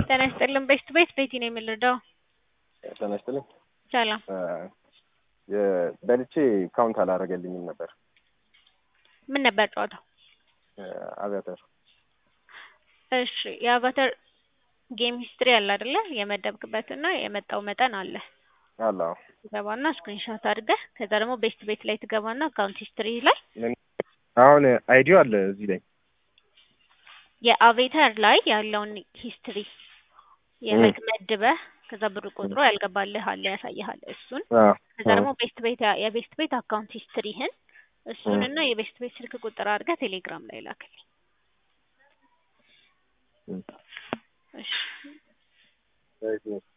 ጤና ይስጥልን ቤስት ቤት ቤቲ ነው የምንረዳው። ጤና ይስጥልኝ። ሰላም በልቼ ካውንት አላደረገልኝም ነበር። ምን ነበር ጨዋታው? አቪያተር እሺ የአቫተር ጌም ሂስትሪ አለ አይደለ? የመደብክበት እና የመጣው መጠን አለ። አለ አዎ። ትገባና ስክሪንሾት አድርገህ ከዛ ደግሞ ቤስት ቤት ላይ ትገባና አካውንት ሂስትሪ ላይ አሁን አይዲዮ አለ እዚህ ላይ የአቬተር ላይ ያለውን ሂስትሪ የላይክ መድበህ ከዛ ብር ቆጥሮ ያልገባልህ አለ ያሳይሃል። እሱን አዎ፣ ከዛ ደግሞ ቤስት ቤት የቤስት ቤት አካውንት ሂስትሪህን እሱን እና የቤስት ቤት ስልክ ቁጥር አድርገህ ቴሌግራም ላይ ላክልኝ። እም። እሺ ራይት ነው።